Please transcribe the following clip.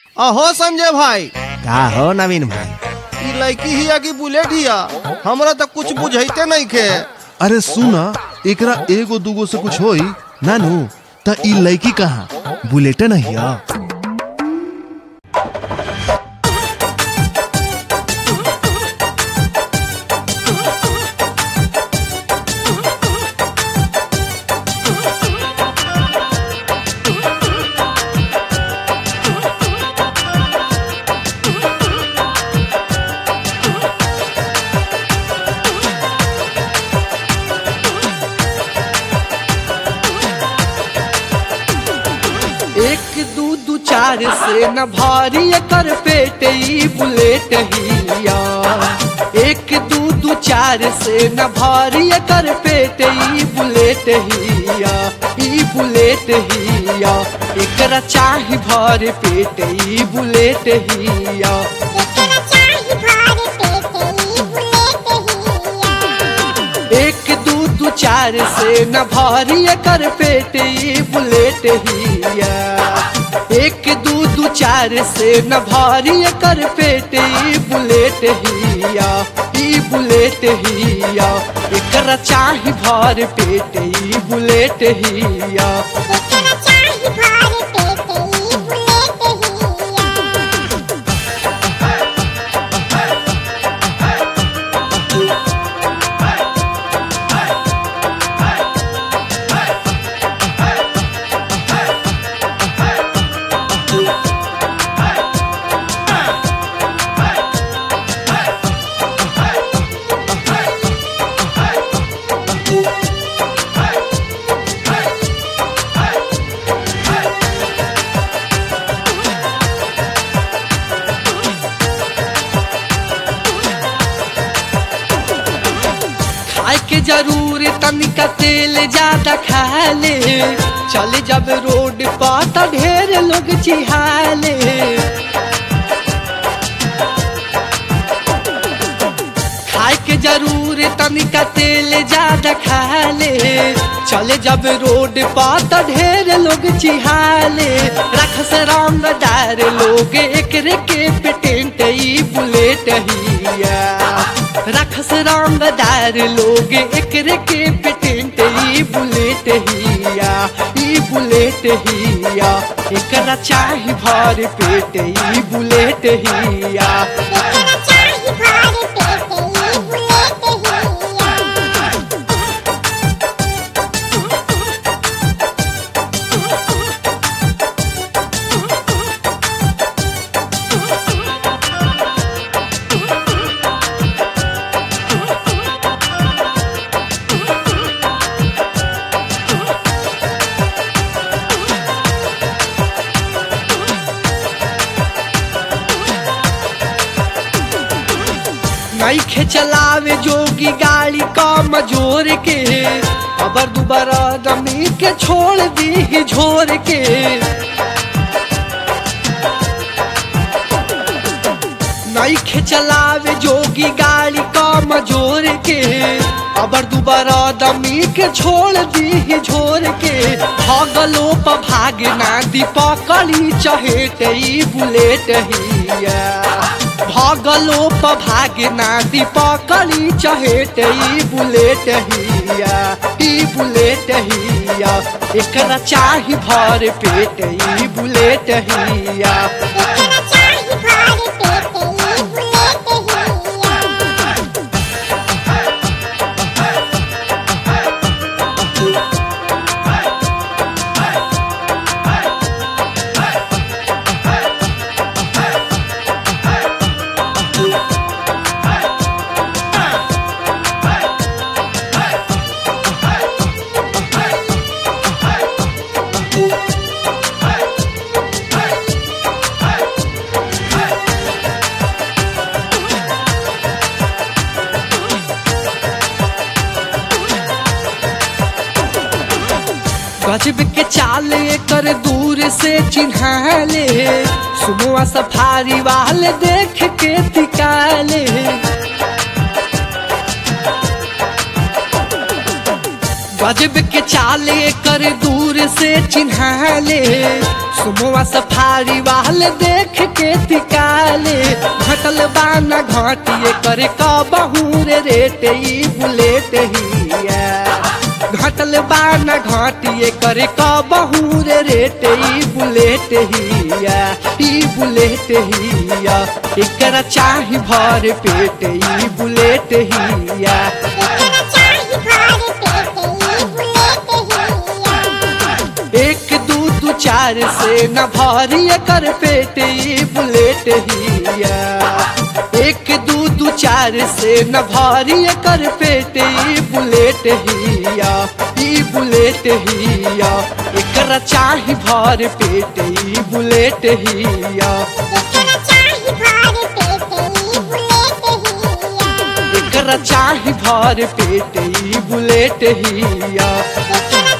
अहो संजय भाई का हो नवीन भाई ई लड़की हिया की बुलेट हिया हमरा तो कुछ बुझाइते नहीं खे अरे सुना एकरा एगो दूगो से कुछ होई नानू त ई लड़की कहाँ बुलेट नहीं है एक दू दू चार से न भारी कर पेट ई बुलेट हिया एक दू दू चार से न भारी कर पेट ई बुलेट हिया ई बुलेट हिया एकरा चाही भर पेट ई बुलेट हिया एक दू दू चार से न भारी कर पेट ई बुलेट हिया एक दू दू चार से न भारी कर पेट ई बुलेट हिया ई बुलेट हिया एकरा चाही भर पेट ई बुलेट हिया खाए के जरूर तनिका तेल ज्यादा खा ले चल जब रोड पर त ढेर लोग चिहाले खाए के जरूर तनिका तेल ज्यादा खा ले चले जब रोड पर त ढेर लोग चिहाले रख से रंगदार लोग एकरे के पेटेंट ई बुलेट हिया रख से रंगदार लोग एकरे के पेटेंट ई बुलेट हिया ई बुलेट हिया एकरा चाही भर पेट ई बुलेट हिया नईखे चलावे जोगी गाड़ी कम जोर के अबर दुबारा दमी के छोड़ दी झोर के नईखे चलावे जोगी गाड़ी कम जोर के अबर दुबारा दमी के छोड़ दी झोर के भगलो प भागना दी पकड़ी चहेट ई बुलेट हिया भगलो प भागना दी पकड़ी चहेट ई बुलेट हिया ई बुलेट हिया एकरा चाही भर पेट ई बुलेट हिया गजब के चाल कर दूर से चिन्हाले सुबह सफारी वाले देख के तिकाले गजब के चाले कर दूर से चिन्हाले सुमवा सफारी वाले देख के तिकाले घटल बाना घाटिए करे का बहुरे रेट ई बुलेट हिया घटल बाना घाटिए करे का बहुरे रेट ई बुलेट हिया ई बुलेट हिया एकरा चाही भर पेट ई बुलेट हिया एकरा चाही भर पेट ई बुलेट हिया एक दू दू चार से न भारी कर पेट ई बुलेट हिया एक दू दू चार से न भारी कर पेट ई बुलेट हिया ई बुलेट हिया एकरा चाही भर पेट ई बुलेट हिया एकरा चाही भर पेट ई बुलेट हिया एकरा चाही भर पेट ई बुलेट हिया एकरा